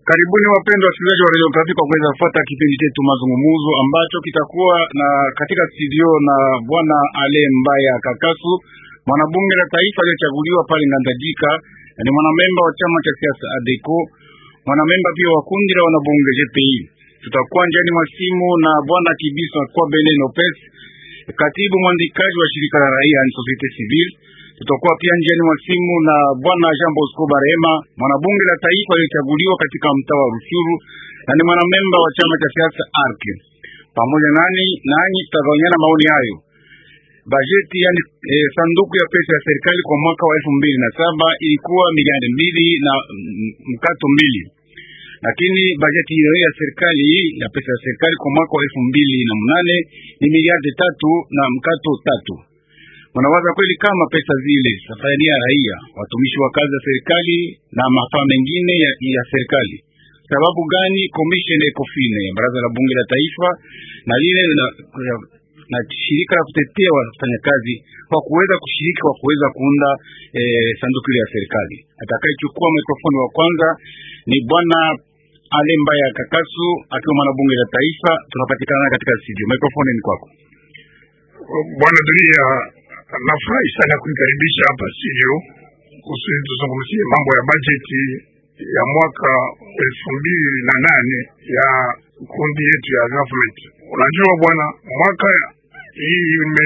Karibuni wapendwa wasikilizaji wa Radio Okapi kwa kuweza kufuata kipindi chetu mazungumzo ambacho kitakuwa na katika studio na bwana Ale Mbaya Kakasu, mwanabunge la taifa aliyochaguliwa pale Ngandajika, na ni mwanamemba wa chama cha siasa ADECO, mwanamemba pia wa kundi la wanabunge GPI. Tutakuwa njiani mwa simu na bwana Kibiso kwa Bene Lopez, katibu mwandikaji wa shirika la raia ni Societe Civile. Tutakuwa pia njiani mwa simu na bwana Jean Bosco Barema, mwanabunge la taifa aliyochaguliwa katika mtaa wa Rushuru na ni mwanamemba wa chama cha siasa ARC. Pamoja nani nanyi tutagaonyana maoni hayo. Bajeti yani e, sanduku ya pesa ya serikali kwa mwaka wa elfu mbili na saba ilikuwa miliardi mbili na mm, mkato mbili, lakini bajeti hiyo ya serikali ya pesa ya serikali kwa mwaka wa elfu mbili na mnane ni miliardi tatu na mkato tatu. Unawaza kweli kama pesa zile safari ya raia, watumishi wa kazi za serikali na mafaa mengine ya, ya serikali. Sababu gani commission ECOFIN ya baraza la bunge la taifa na lile na, na, na shirika la kutetea wafanyakazi kwa kuweza kushiriki kwa kuweza kuunda eh, sanduku ya serikali. Atakayechukua mikrofoni wa kwanza ni bwana Ale Mbaya Kakasu akiwa mwanabunge la taifa. Tunapatikana katika studio. Mikrofoni ni kwako. Bwana Dunia, nafurahi sana kunikaribisha hapa studio kusudi tuzungumzie mambo ya bajeti ya mwaka elfu mbili na nane ya kundi yetu ya government. Unajua bwana, mwaka hii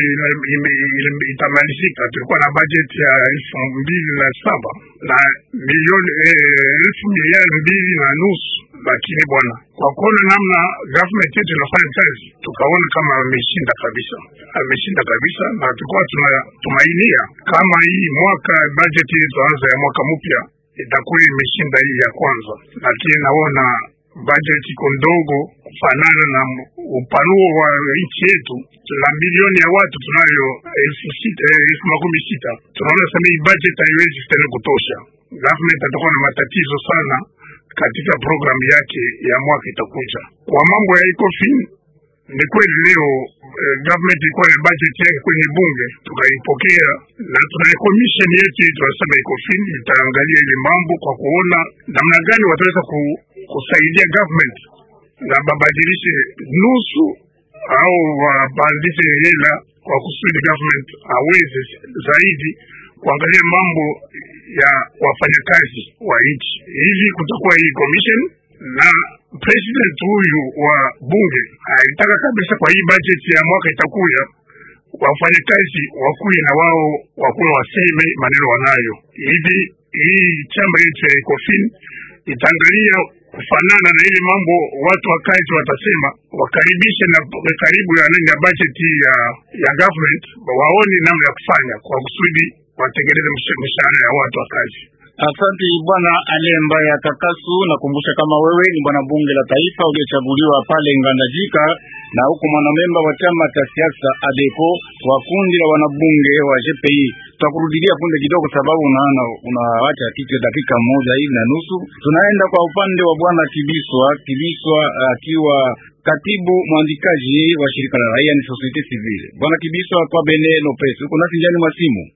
itamalizika, tulikuwa na bajeti ya elfu mbili na saba na milioni elfu miliari mbili na nusu lakini bwana, kwa kuona namna government yetu inafanya kazi, tukaona kama ameshinda kabisa, ameshinda kabisa, na tulikuwa tunatumainia kama hii mwaka budget hii tuanza ya mwaka mpya itakuwa imeshinda hii ya kwanza, lakini naona budget iko ndogo kufanana na upanuo wa nchi yetu. Tuna milioni ya watu tunayo elfu sita elfu makumi sita tunaona sasa hii budget haiwezi tena kutosha. Government atakuwa na matatizo sana katika programu yake ya mwaka itakuja. Kwa mambo ya ECOFIN ni kweli leo eh, government ilikuwa na budget yake kwenye bunge tukaipokea, na tuna commission yetu tunasema ECOFIN itaangalia ile mambo kwa kuona namna gani wataweza ku, kusaidia government na babadilishe nusu au wapandishe hela kwa kusudi government aweze zaidi kuangalia mambo ya wafanyakazi wa nchi. Hivi kutakuwa hii commission na president huyu wa bunge alitaka kabisa kwa hii budget ya mwaka itakuya wafanyakazi wakuye na wao wakuwa waseme maneno wanayo. Hivi hii chama yetu ya ECOFIN itaangalia kufanana na ile mambo watu wa kazi watasema, wakaribishe na karibu ya nani ya budget ya ya government, waone namna ya kufanya kwa kusudi watengeneze mishahara ya watu wa kazi. Asante bwana Ale Mbaya Kakasu. Nakumbusha kama wewe ni bwana bunge la taifa uliyechaguliwa pale Ngandajika na huko mwanamemba wa chama cha siasa ADECO wa kundi la wanabunge wa GPI. Tutakurudilia punde kidogo, sababu unaona unaacha kitu dakika moja hivi na nusu. Tunaenda kwa upande wa bwana Kibiswa Kibiswa akiwa katibu mwandikaji wa shirika la raia ni Societe Civile. Bwana Kibiswa kwa Bene Lopez, uko nasi njani mwa simu?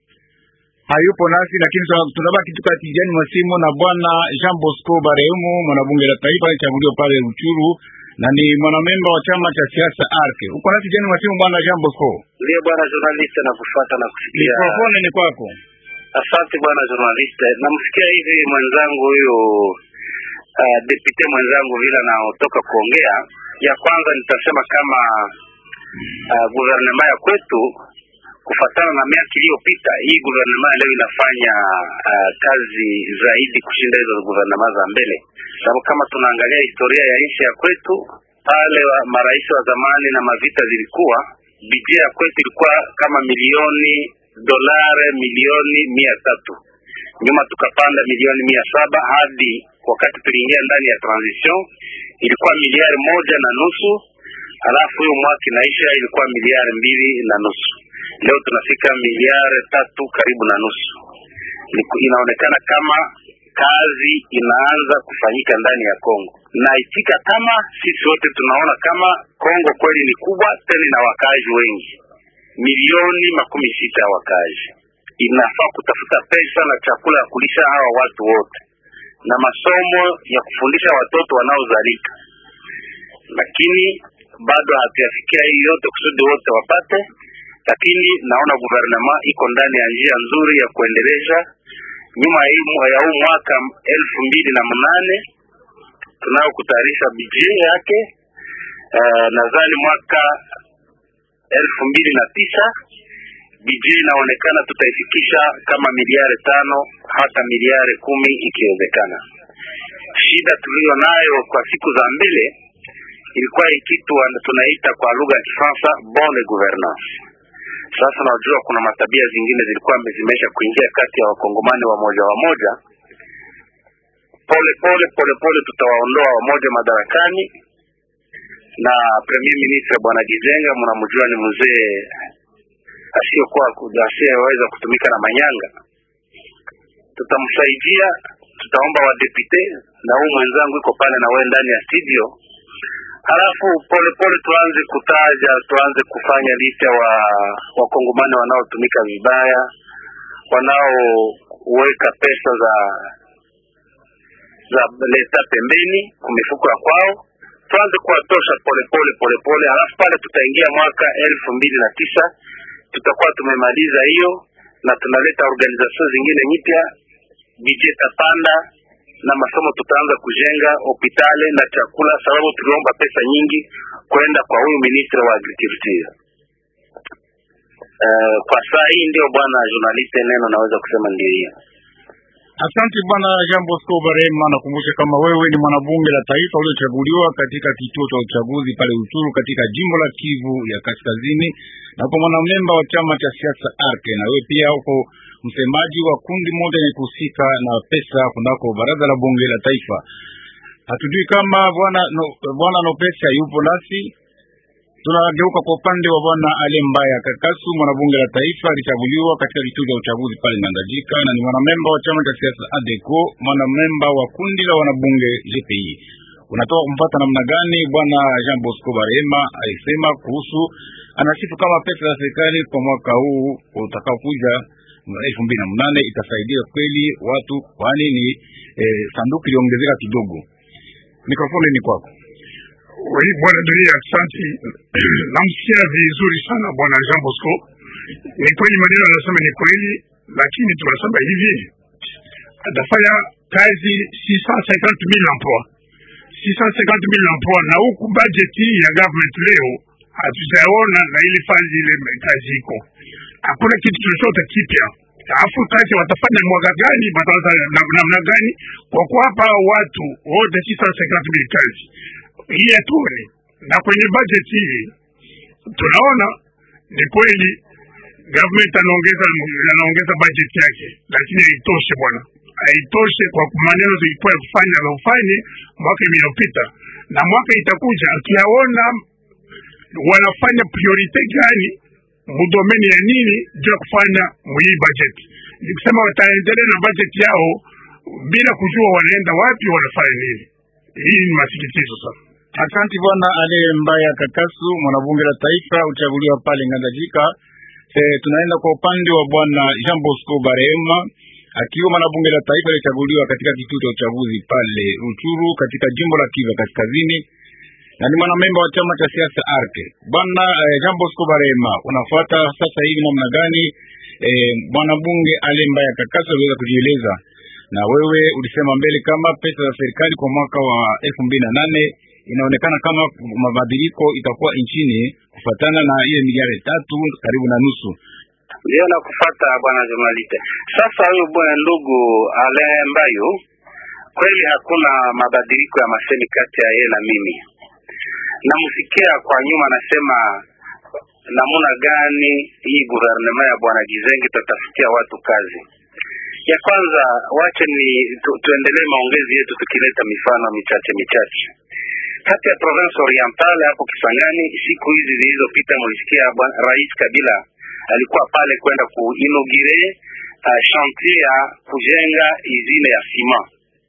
hayupo nasi lakini tunabaki tu katijani mwa simu na bwana Jean Bosco Bareumu, mwanabunge la taifa alichaguliwa pale Ruchuru na ni mwanamemba wa chama cha siasa ARC. Uko nasi jani mwa simu bwana Jean Bosco? Ndio bwana journalist, nakufuata na kusikia. Mikrofoni ni kwako. Asante bwana journalist, namsikia hivi mwenzangu huyo uh, depute mwenzangu vile anaotoka kuongea. Ya kwanza nitasema kama uh, guvernema ya kwetu kufatana na miaka iliyopita, hii guvernema leo inafanya uh, kazi zaidi kushinda hizo guvernema za mbele, sababu kama tunaangalia historia ya nchi ya kwetu, pale wa marais wa zamani na mavita zilikuwa, bidjet ya kwetu ilikuwa kama milioni dolare milioni mia tatu nyuma tukapanda milioni mia saba hadi wakati tuliingia ndani ya transition ilikuwa miliari moja na nusu halafu huyo mwaka inaisha ilikuwa miliari mbili na nusu leo tunafika miliari tatu karibu na nusu. Inaonekana kama kazi inaanza kufanyika ndani ya Kongo, na itika kama sisi wote tunaona kama Kongo kweli ni kubwa tena na wakaaji wengi, milioni makumi sita ya wakaaji. Inafaa kutafuta pesa na chakula ya kulisha hawa watu wote, na masomo ya kufundisha watoto wanaozalika, lakini bado hatuyafikia hii yote kusudi wote wapate, lakini naona guvernema iko ndani ya njia nzuri ya kuendeleza. Nyuma ya hii- ya huu mwaka elfu mbili na mnane tunayo kutayarisha bidje yake. Uh, nadhani mwaka elfu mbili na tisa bidje inaonekana tutaifikisha kama miliari tano hata miliari kumi ikiwezekana. Shida tuliyo nayo kwa siku za mbele ilikuwa hii kitu wana- tunaita kwa lugha ya Kifaransa bonne gouvernance. Sasa unajua kuna matabia zingine zilikuwa zimeisha kuingia kati ya wakongomani wamoja wamoja. Pole pole pole pole tutawaondoa wamoja madarakani, na premier ministre bwana Gizenga mnamjua ni mzee asiyokuwa asiyeweza kutumika na manyanga. Tutamsaidia, tutaomba wadepute na huu mwenzangu iko pale na wewe ndani ya studio halafu pole pole tuanze kutaja, tuanze kufanya licha wa wakongomani wanaotumika vibaya, wanaoweka pesa za za leta pembeni kwa mifuko ya kwao, tuanze kuwatosha pole pole pole pole. Halafu pale tutaingia mwaka elfu mbili na tisa tutakuwa tumemaliza hiyo, na tunaleta organization zingine nyipya, bidget tapanda na masomo tutaanza kujenga hospitali na chakula, sababu tuliomba pesa nyingi kwenda kwa huyu ministre wa agriculture. Uh, kwa saa hii ndio bwana journaliste, neno naweza kusema ndio hiyo. Asante bwana Jean Bosco Barema. Nakumbusha kama wewe ni mwanabunge la taifa uliochaguliwa katika kituo cha uchaguzi pale Uturu katika jimbo la Kivu ya Kaskazini, na uko mwanamemba wa chama cha siasa Arke, na wewe pia uko msemaji wa kundi moja lenye kuhusika na pesa kunako baraza la bunge la taifa. Hatujui kama bwana no, bwana Nopesa yupo nasi. Tunageuka kwa upande wa bwana Ale Mbaya Kakasu, mwanabunge la taifa alichaguliwa katika kituo cha uchaguzi pale Ngandajika, na ni mwanamemba wa chama cha siasa ADECO, mwanamemba wa kundi la wanabunge GPI. Unatoka kumpata namna gani? Bwana Jean Bosco Barema alisema kuhusu, anasifu kama pesa za serikali kwa mwaka huu utakaokuja elfu mbili na mnane itasaidia kweli watu, kwani ni eh, sanduku iliongezeka kidogo. Mikrofoni ni kwako. Oui, bwana Dunia, asante. Namsikia vizuri sana bwana Jean Bosco. Ni kweli maneno anasema ni kweli, lakini tunasema hivi atafanya kazi 650,000 emploi 650,000 emploi, na huku budget hii ya government leo hatujaona na ile fanya ile kazi iko, hakuna kitu chochote kipya. Alafu kazi watafanya mwaka gani, wataanza na- namna gani? Kwa kuwapa watu wote 650,000 kazi hii hatuoni, na kwenye budget hii tunaona ni kweli government anaongeza anaongeza budget yake, lakini haitoshe bwana, haitoshe kwa maneno zilikuwa ya kufanya na ufanye mwaka iliyopita na mwaka itakuja, akiyaona wanafanya priorite gani mudomeni ya nini juu ya kufanya mwii budget. Ni kusema wataendelea na budget yao bila kujua wanaenda wapi, wanafanya nini. Hii ni masikitizo sana. Asante bwana Ale Mbaya Kakasu, mwanabunge la taifa uchaguliwa pale Ngandajika. E, tunaenda kwa upande wa bwana Jean Bosco Barema akiwa mwanabunge la taifa alichaguliwa katika kituo cha uchaguzi pale Ruchuru katika jimbo la Kivu Kaskazini na ni mwanamemba wa chama cha siasa Arke. Bwana eh, Jean Bosco Barema, unafuata sasa hivi namna gani eh, mwanabunge Ale Mbaya Kakasu aliweza kujieleza, na wewe ulisema mbele kama pesa za serikali kwa mwaka wa elfu mbili na nane inaonekana kama mabadiliko itakuwa nchini kufatana na ile miliari tatu karibu na nusu. Ndio na kufata bwana journaliste. Sasa huyo bwana ndugu Alain Mbayo, kweli hakuna mabadiliko ya masemi kati ya yeye na mimi. Namsikia kwa nyuma anasema namuna gani hii guvernema ya bwana Gizenge tatafutia watu kazi. Ya kwanza wache ni tu, tuendelee maongezi yetu tukileta mifano michache michache kati ya province orientale hapo Kisangani. Siku hizi zilizopita, mulisikia bwana Rais Kabila alikuwa pale kwenda kuinogire uh, chantier ya kujenga izine ya sima.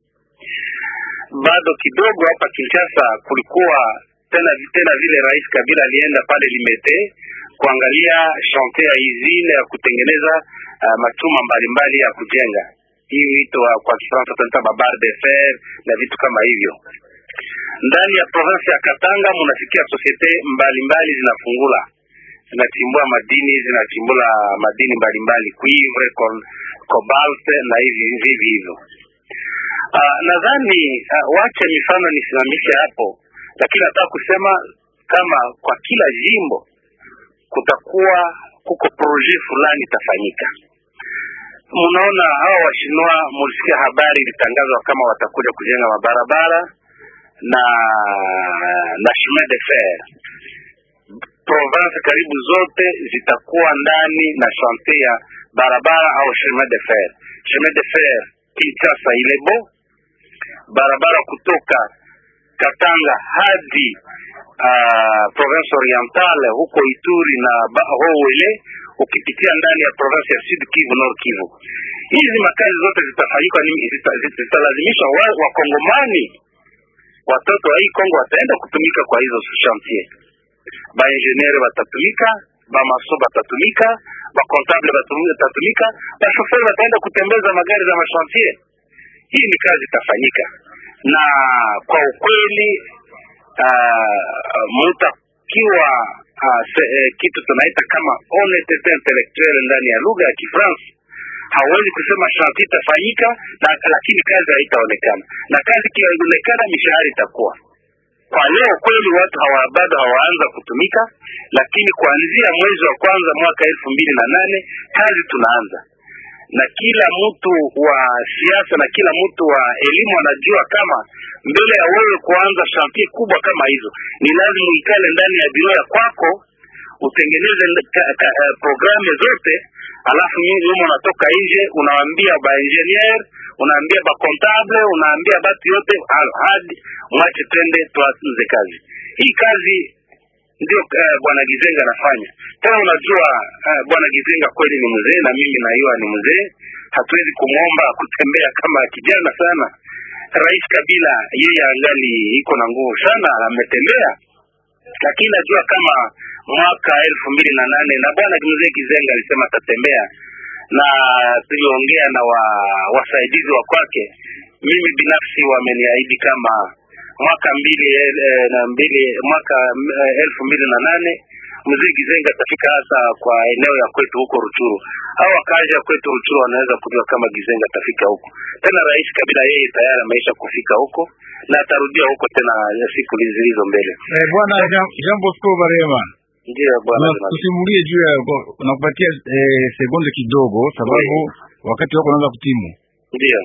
Bado kidogo hapa Kinshasa kulikuwa tena tena vile Rais Kabila alienda pale Limete kuangalia chantier ya izine ya kutengeneza uh, machuma mbalimbali ya kujenga. hii wito wa kwa Kifaransa tunaita babar de fer na vitu kama hivyo. Ndani ya province ya Katanga munasikia sosiete mbalimbali zinafungula zinachimbua madini zinachimbula madini mbalimbali cuivre, cobalt na hivi hivi hivyo. Uh, nadhani uh, wache mifano nisimamishe hapo, lakini nataka kusema kama kwa kila jimbo kutakuwa kuko proje fulani itafanyika. Mnaona hawa washinwa, mulisikia habari ilitangazwa kama watakuja kujenga mabarabara na na chemin de fer. Province karibu zote zitakuwa ndani na shante ya barabara au chemin de fer. Chemin de fer Kinshasa Ilebo, barabara kutoka Katanga hadi uh, province orientale huko Ituri na Howele ukipitia ndani ya province ya Sud Kivu, Nord Kivu. Hizi makazi zote zitafanyika, zitalazimisha zita wakongomani watoto wa hii Kongo wataenda kutumika kwa hizo chantier. Ba engineer watatumika, ba maso watatumika, ba comptable watatumika, ba chauffeur wataenda kutembeza magari za machantier. Hii ni kazi itafanyika, na kwa ukweli uh, mutakiwa uh, se, eh, kitu tunaita kama honestete intellectuelle ndani ya lugha ya Kifaransa hawezi kusema shanti itafanyika na lakini kazi haitaonekana, na kazi ikionekana mishahara itakuwa. Kwa leo kweli watu hawa bado hawaanza kutumika, lakini kuanzia mwezi wa kwanza mwaka elfu mbili na nane kazi tunaanza, na kila mtu wa siasa na kila mtu wa elimu anajua kama mbele ya wewe kuanza shanti kubwa kama hizo, ni lazima uikale ndani ya biro ya kwako utengeneze uh, programu zote alafu nyinyi unatoka nje unawaambia ba engineer unaambia ba comptable unaambia batu yote hadi mwache twende tuanze kazi hii kazi ndio uh, bwana Gizenga anafanya tena unajua uh, bwana Gizenga kweli ni mzee na mimi naiwa ni mzee hatuwezi kumwomba kutembea kama kijana sana rais Kabila yeye angali iko na nguvu sana ametembea lakini najua kama mwaka elfu mbili na nane na bwana mzee Kizenga alisema atatembea, na tuliongea na wa, wasaidizi wa kwake. Mimi binafsi wameniahidi kama mwaka mbili eh, na mbili mwaka eh, elfu mbili na nane mzee Kizenga atafika hasa kwa eneo ya kwetu huko Ruchuru, au wakazi ya kwetu Ruchuru wanaweza kujua kama Kizenga atafika huko tena. Rais Kabila yeye tayari ameisha kufika huko na atarudia huko tena siku zilizo mbele. Eh, bwana Jean Bosco Barema Ndiyo bwana, tusimulie juu ya nakupatia eh, sekunde kidogo, sababu wakati wako unaanza kutimu. Ndiyo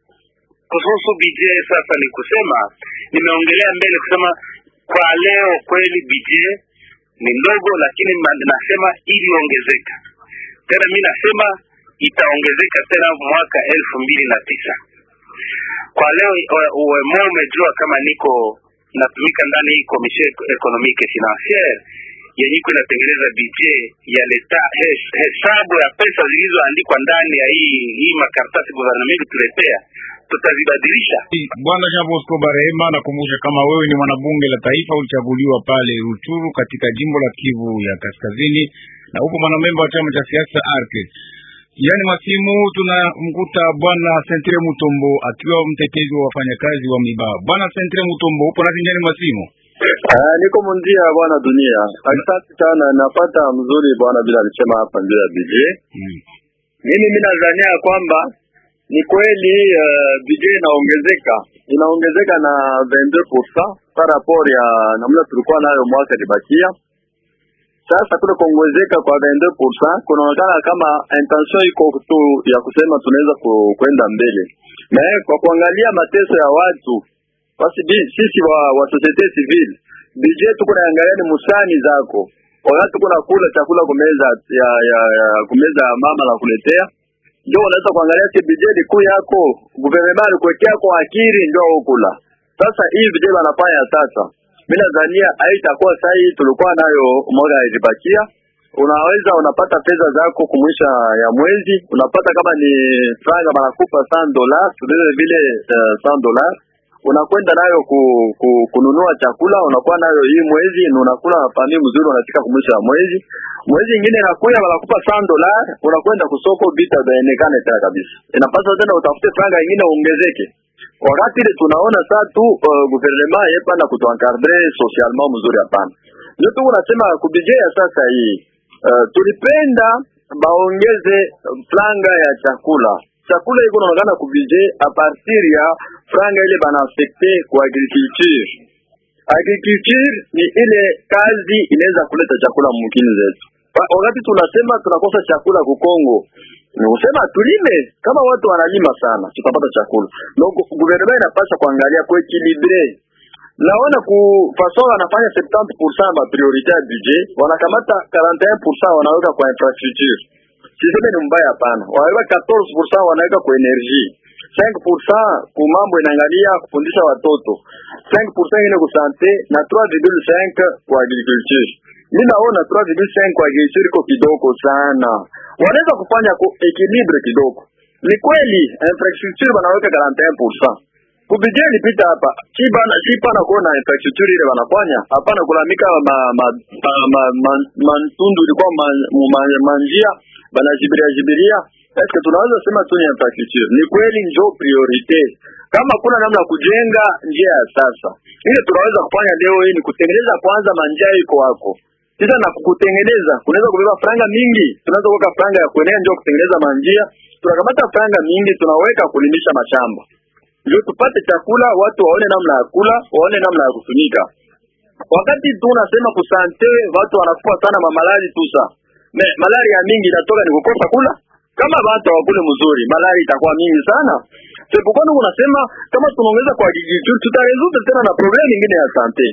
kuhusu budget sasa, ni kusema nimeongelea mbele kusema kwa leo kweli budget ni ndogo, lakini nasema iliongezeka tena, mi nasema itaongezeka tena mwaka elfu mbili na tisa. Kwa leo uwemo umejua kama niko natumika ndani hii commission economique financiere yenye iko inatengeneza budget ya leta, hesabu ya pesa zilizoandikwa ndani ya hii hii makaratasi gouvernement tuletea tutazibadilisha. Bwana Jean Bosco Barehema, nakumbusha kama wewe ni mwanabunge la taifa, ulichaguliwa pale Ruchuru katika jimbo la Kivu ya Kaskazini, na upo mwanamemba wa chama cha siasa ARC. Yaani masimu tunamkuta bwana Sentre Mutombo akiwa mtetezi wa wafanyakazi wa Miba. Bwana Sentre Mutombo, upo nasi njani masimu? Ah, niko mundia bwana dunia. Asante sana, napata mzuri bwana bila alisema hapa ndio ya BJ. Hmm. Mimi mimi nadhania kwamba ni kweli uh, BJ inaongezeka inaongezeka na 22% par rapport ya namna tulikuwa nayo mwaka libakia. Sasa kule kuongezeka kwa 22% kunaonekana kama intention iko tu ya kusema tunaweza kwenda mbele, na kwa kuangalia mateso ya watu basi sisi wa, wa societe civile budget tuko naangalia ni musani zako wakati tuko nakula chakula kumeza ya, ya, ya kumeza ya mama na kuletea, ndio unaweza kuangalia si budget kuu yako gouvernement alikuwekea kwa akili ndio ukula. Sasa hii budget wanafanya sasa, mimi nadhania haitakuwa sahihi tulikuwa nayo mwaka ilibakia unaweza unapata pesa zako kumwisha ya mwezi, unapata kama ni franga banakupa 100 dollars vile vile uh, 100 dollars unakwenda nayo ku, ku, kununua chakula unakuwa nayo hii mwezi na unakula na familia mzuri, unafika kumwisho wa mwezi. Mwezi ingine inakuya wanakupa 100 dola, unakwenda kusoko bita baonekane tena kabisa. Inapaswa tena utafute franga ingine uongezeke. Wakati ile tunaona saa tu uh, gouvernement yepana kutuencadrer socialement mzuri, hapana. Ndio tu unasema kubije ya sasa hii uh, tulipenda baongeze franga ya chakula chakula iko naonekana kubije a partir ya franga ile bana affecte kwa agriculture. Agriculture ni ile kazi inaweza kuleta chakula mumkini zetu. Wakati tunasema tunakosa chakula ku Kongo, ni kusema tulime. Kama watu wanalima sana, tutapata chakula. Donc gouvernement inapaswa kuangalia ku equilibre naona ku façon wanafanya 70% ba priorité ya budget, wanakamata 41% wanaweka kwa infrastructure siseme ni mbaya hapana, wanaweka 14% wanaweka kwa energie, 5% ku mambo inaangalia kufundisha watoto, 5% ingine ku sante na 3.5 kwa agriculture. Mimi naona 3.5 kwa agriculture iko kidogo sana, wanaweza kufanya ku equilibre kidogo. Ni kweli infrastructure wanaweka 41% kubije lipita hapa chibana chipana kuona infrastructure ile wanafanya hapana, kulamika ma ma ma, ma, ma, mantundu ilikuwa manjia ma, ma, ma banajibiria jibiria eske tunaweza sema tu ni infrastructure. Ni kweli njo priorite, kama kuna namna kujenga njia ya sasa ile tunaweza kufanya leo hii ni kutengeneza kwanza manjia iko wako sasa, na kutengeneza kunaweza kubeba franga mingi, tunaweza kuweka franga ya kuenea ndio kutengeneza manjia, tunakamata franga mingi tunaweka kulimisha mashamba ndio tupate chakula, watu waone namna ya kula, waone namna ya kufunika. Wakati tu unasema kusante, watu wanakufa sana mamalali tusa Me, malari ya mingi inatoka ni kukosa kula. Kama watu hawakule mzuri, malari itakuwa mingi sana. Sepukoni unasema kama tunaongeza kwa agriculture tutaresolve tena na problem nyingine ya sante.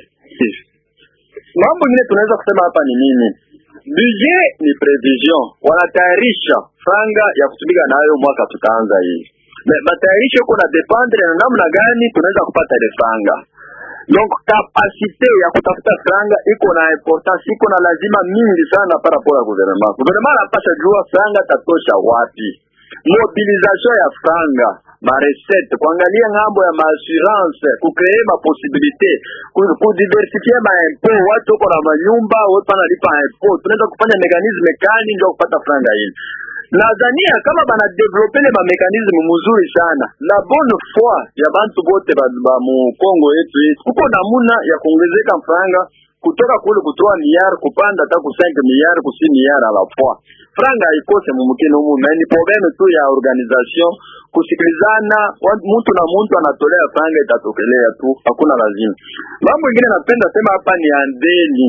Mambo mengine tunaweza kusema hapa ni nini? Budget ni prevision, wanatayarisha franga ya kutumika nayo mwaka tutaanza hii. Me, matayarisho iko na dependre na namna gani tunaweza kupata ile franga. Donc kapasite ya kutafuta franga iko na importance, iko na lazima mingi sana para rapport ya gouvernement. Gouvernement anapasha jua franga tatosha wapi, mobilisation ya franga ma recette, kuangalia ngambo ya maassurance, kukree ma possibilité, kudiversifie ma impôt. Watu uko na manyumba, watu wanalipa impôt, tunaweza kufanya mekanisme kani ndio kupata franga hili Nadhania kama bana develope le ba mekanisme mzuri sana la bonne foi ya bantu bote ba, ba mu Kongo yetu yetu, kuko namuna ya kuongezeka franga kutoka kule kutoa miliari kupanda hata ku 5 miliari ku 6 miliari ala fois. Franga haikose mumkini humu, na ni probleme tu ya organisation, kusikilizana, mtu na mtu anatolea franga, itatokelea tu, hakuna lazima. Mambo mengine napenda sema hapa ni andeni,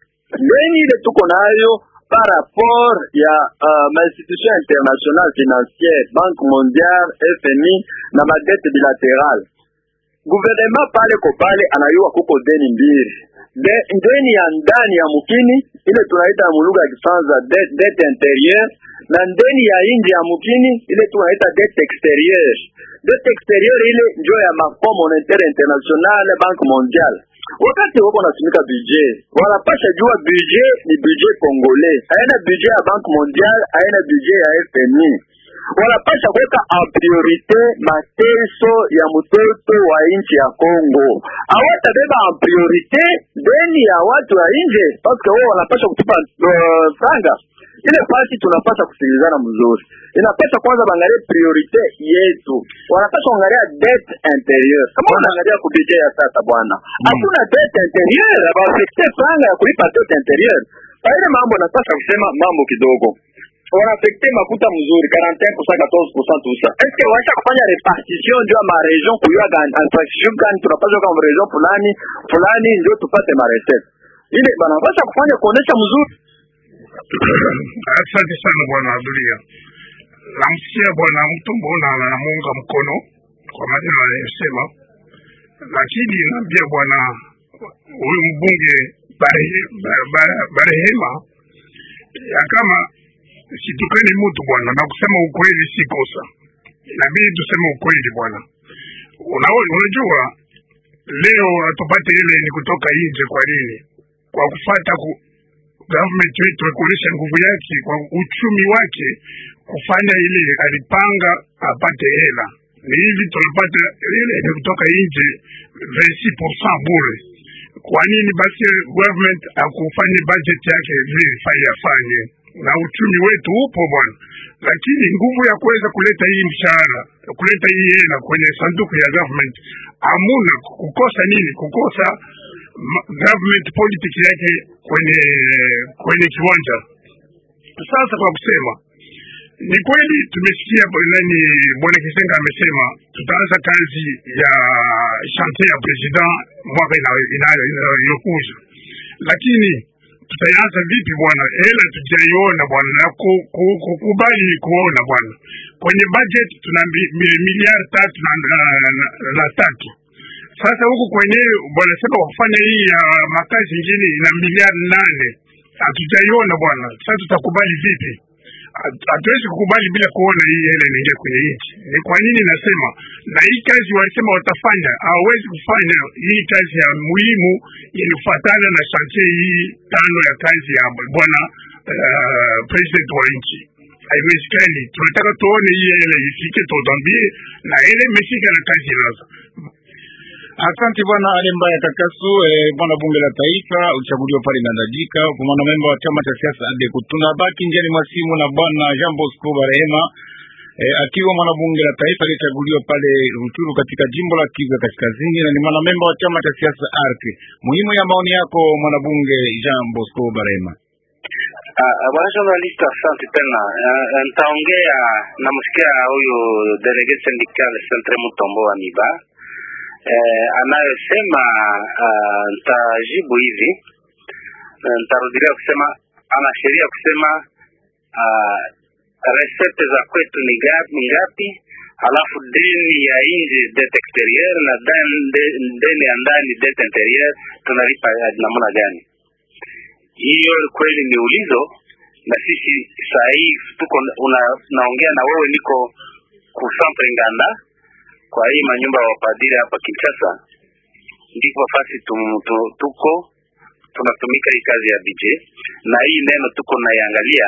deni ile tuko nayo par rapport ya uh, mainstitution international financière Banque mondiale FMI na madete bilaterale gouvernement pale ko pale anayua kuko deni mbili de, deni ya ndani ya mukini ile tunaita mulugha ya Kifaransa dette det intérieure na ndeni ya nje ya mukini ile tunaita dette extérieure. Dette extérieure ile njo ya Fonds monétaire international Banque mondiale wakati wako natumika budget wanapasha jua budget ni budget congolais, haina budget ya Banque mondiale, haina budget ya FMI. Wanapasha kuweka en priorite mateso ya mtoto wa nchi ya Congo, hawatabeba en priorite deni ya watu wa nje, paske wao wanapasha kutupa uh, franga ile pasi tunapasha kusikilizana mzuri, inapasha kwanza bangalie priorite yetu, wanapasha kuangalia det interieur. Kama wanaangalia kubije ya sasa bwana, hakuna mm. det interieur, abaafekte franga ya kulipa det interieur. Ile mambo napasha kusema mambo kidogo wanafekte makuta mzuri 41% 14% tusa. Eske wacha kufanya repartition ndio ma region kuyua gani infrastructure gani tunapaswa kama region fulani fulani ndio tupate ma recette. Ile banapasha kufanya kuonesha mzuri Asante sana bwana Adulia. Namsikia bwana mtu mbona anamuunga mkono kwa maneno anayosema, lakini naambia bwana huyu mbunge Barehema ya kama situkani mtu bwana, na kusema ukweli si kosa, inabidi tuseme ukweli bwana. Unajua leo hatupate ile ni kutoka nje. Kwa nini? Kwa kufata ku government wetu kuonyesha nguvu yake kwa uchumi wake, kufanya ile alipanga apate hela ni hivi tunapata ile ile kutoka nje 26% bure. Kwa nini basi government akufanye budget yake vile ifanye afanye? Na uchumi wetu upo bwana, lakini nguvu ya kuweza kuleta hii mshahara, kuleta hii hela kwenye sanduku ya government hamuna. Kukosa nini? Kukosa ma- government politics yake kwenye kwenye kiwanja. Sasa kwa kusema ni kweli tumesikia bwana nani bwana Kisenga amesema tutaanza kazi ya chantier ya president mwaka inayo- inayo- inayokuja, lakini tutaanza vipi bwana? Hela tujaiona bwana, na ku- ku- kukubali ni kuona bwana. Kwenye budget tuna mi- mi- miliari tatu na, na, na, na tatu sasa huku kwenye wanasema kufanya hii ya makazi ingine ina miliari nane hatujaiona bwana. Sasa tutakubali vipi? Hatu- Hatuwezi kukubali bila kuona hii hela inaingia kwenye nchi. Ni kwa nini nasema na hii kazi wanasema watafanya, hawawezi kufanya hii kazi ya muhimu ilifuatana na chantier hii tano ya kazi ya bwana uh, president wa nchi haiwezekani. Tunataka tuone hii hela ifike, tutambie na hela imefika na kazi inaanza. Asante bwana Ale Mbaya Kakasu, eh, bwana bunge la taifa uchaguliwa pale Ngandajika kwa mwanamemba wa chama cha siasa ADECO. Tunabaki njiani mwa simu na bwana Jean Bosco Barehema eh, akiwa mwanabunge la taifa aliyechaguliwa pale Rutshuru katika jimbo la Kivu ya Kaskazini na ni mwanamemba wa chama cha siasa ARC. Muhimu ya maoni yako mwanabunge Jean Bosco Barehema. Ah, ah, bwana journalist, asante tena. Ah, ah, Nitaongea namsikia huyu delege syndical Centre Mutombo wa Miba eh, anayosema ah, nitajibu hivi Eh, nitarudilia kusema ana sheria kusema ah, resete za kwetu ni gapi, ni ngapi halafu deni ya nje det exterieur na dan- de- deni ya ndani det interieur tunalipa ya namna gani? hiyo kweli ni ulizo na sisi saa hii tuko una, naongea na wewe niko ku centre Nganda kwa hii manyumba ya wapadiri hapa Kinshasa, ndipo fasi tum, tu, tuko tunatumika hii kazi ya BJ na hii neno tuko naiangalia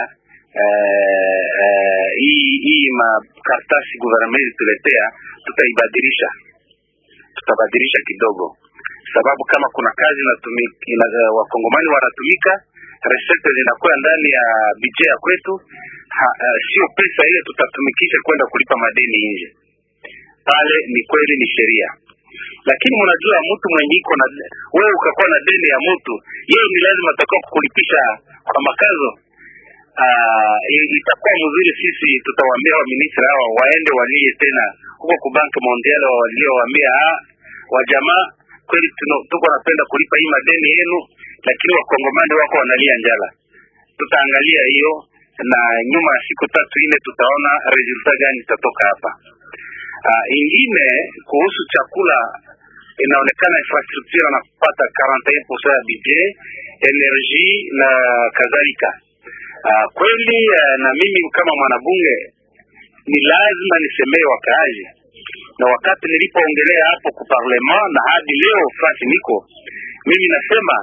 eh, eh, hii hii makaratasi gouvernement ilituletea tutaibadilisha tutabadilisha kidogo sababu kama kuna kazi inatumika ina, wakongomani wanatumika resete zinakuwa ndani ya bije ya kwetu ha, uh, sio pesa ile tutatumikisha kwenda kulipa madeni nje pale ni kweli ni sheria lakini mnajua mtu mwenye iko na wewe ukakuwa na deni ya mtu yeye ni lazima atakuwa kulipisha kwa makazo uh, itakuwa mzuri sisi tutawaambia waministri hawa waende walie tena huko ku bank mondial waliowaambia ah, wajamaa kweli tuno- tuko napenda kulipa hii madeni yenu lakini wakongomani wako wanalia njala tutaangalia hiyo na nyuma ya siku tatu nne tutaona resulta gani itatoka hapa uh, ingine kuhusu chakula inaonekana infrastructure anapata 41% ya budget energie na kadhalika uh, kweli uh, na mimi kama mwanabunge ni lazima nisemee wakaaji na wakati nilipoongelea hapo ku parlement na hadi leo fasi niko mimi nasema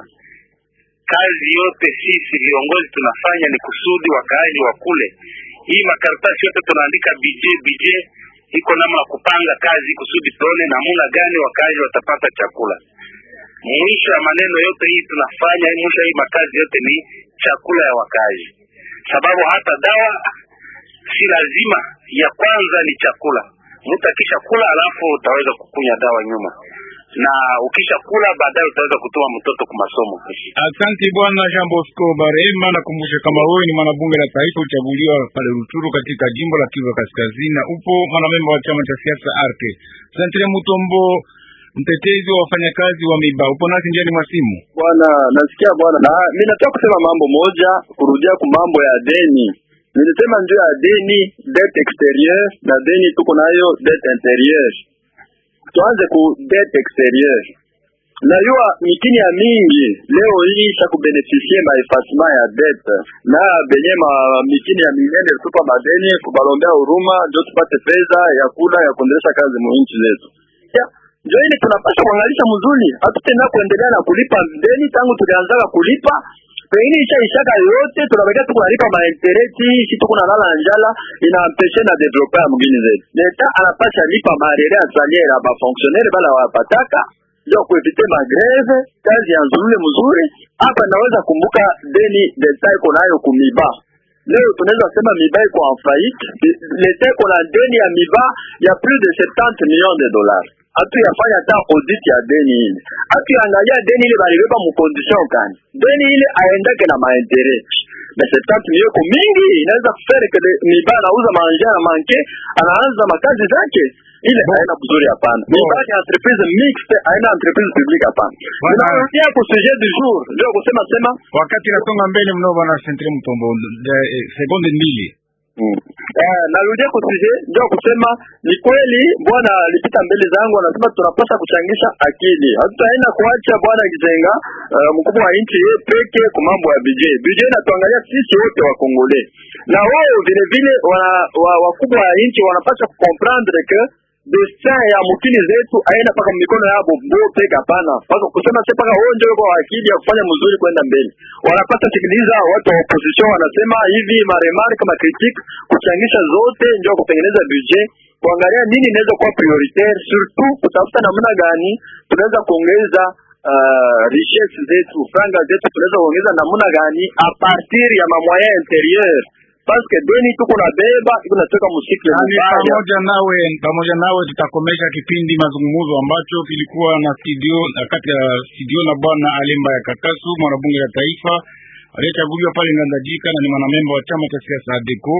kazi yote sisi viongozi tunafanya ni kusudi wakaaji wa kule hii makaratasi yote tunaandika bj bj iko namna ya kupanga kazi kusudi tuone namna gani wakaaji watapata chakula mwisho ya maneno yote hii tunafanya mwisho ya hii makazi yote ni chakula ya wakaaji sababu hata dawa si lazima ya kwanza ni chakula mtu akisha kula alafu utaweza kukunya dawa nyuma na ukisha kula baadaye utaweza kutuma mtoto kwa masomo Asante bwana Jean Bosco Barema. Nakumbusha kama wewe ni mwanabunge la taifa uchaguliwa pale Rutshuru katika jimbo la Kivu ya Kaskazini, na upo mwanamemba wa chama cha siasa ARC. Santre Mutombo, mtetezi wa wafanyakazi wa Miba, upo nasi njiani mwa simu. Bwana, nasikia bwana, na mimi nataka kusema mambo moja, kurudia ku mambo ya deni. Nilisema ndio ya deni det exterieur na deni tuko nayo det interieur. Tuanze ku det exterieur. Najua mikini ya mingi leo hii isha kubenefisie maefasima ya det na benye ma mikini ya minene tupa madeni kubalombea huruma ndio tupate pesa ya kula ya kuendelesha kazi mu nchi zetu. Ya, ndio ile tunapaswa kuangalisha mzuri, hatutenda kuendelea na kulipa deni tangu tulianzaga kulipa pengine ishaishaka yote tunabakia tuko nalipa maintereti shi tuko nalala njala inampeshe na develope ya mgini zetu leta anapasha lipa marere ya salaire ya bafonctionnaire bala wapataka ndio kuevite magreve kazi ya nzulule mzuri hapa naweza kumbuka deni leta iko nayo kumiba leo tunaweza sema miba iko en faillite leta iko na deni ya miba ya plus de 70 millions de dollars hatu yafanya hata audit ya deni ile hatu yaangalia deni ile balibeba mu condition gani deni ile aendeke na maentere na 70 millions ko mingi inaweza kufere kede miba anauza manje na manke anaanza makazi zake ile haina mzuri hapana miba ni entreprise mixte haina entreprise publique hapana tunarudia ku sujet du jour ndio kusema sema wakati nasonga mbele mno bwana Sentre Mtombo eh, sekunde mbili Mm. Eh, narudia kusije ndio kusema ni kweli bwana alipita mbele zangu anasema tunapaswa kuchangisha akili hatutaenda kuacha bwana Kizenga uh, mkubwa wa nchi yeye peke kwa mambo ya budget budget inatuangalia sisi wote wa Kongole na wao vile vile wa, wa, wakubwa wa nchi wanapaswa kucomprendre que destin ya mukini zetu aina paka mikono yabo bo peke hapana paka kusema sasa paka wao ndio kwa akili ya kufanya mzuri kwenda mbele wanapata sikiliza watu wa opposition wanasema hivi maremare kama critique kuchangisha zote ndio kutengeneza budget kuangalia nini inaweza kuwa prioritaire surtout kutafuta namna gani tunaweza kuongeza uh, richesse zetu franga zetu tunaweza kuongeza namna gani a partir ya mamoyen interieur parce que deni tuko na beba iko natoka musikle Nani mbaya pamoja nawe pamoja nawe tutakomesha kipindi mazungumzo ambacho kilikuwa na studio na kati ya studio na bwana Alemba ya Kakasu mwanabunge la taifa aliyechaguliwa pale Ngandajika na ni mwanamemba wa chama cha siasa ADECO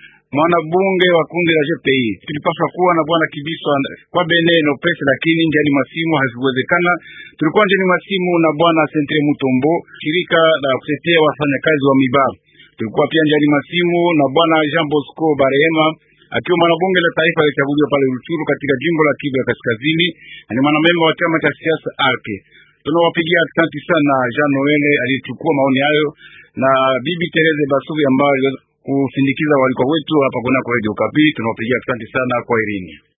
mwanabunge wa kundi la GPI. Tulipaswa kuwa na bwana Kibiswa kwa Beneno pesa, lakini njiani masimu hazikuwezekana. Tulikuwa njiani masimu na bwana Sentre Mutombo, shirika la kutetea wafanyakazi wa Miba. Tulikuwa pia njiani masimu na bwana Jean Bosco Barehema akiwa mwanabunge la taifa alichaguliwa pale Ruchuru katika jimbo la Kivu ya Kaskazini na ni mwanamemba wa chama cha siasa ARC. Tunawapigia asante sana Jean Noel aliyechukua maoni hayo na bibi Tereze Basubi ambayo kusindikiza walikuwa wetu hapa kunako Radio Kapi. Tunawapigia asante sana kwa Irini.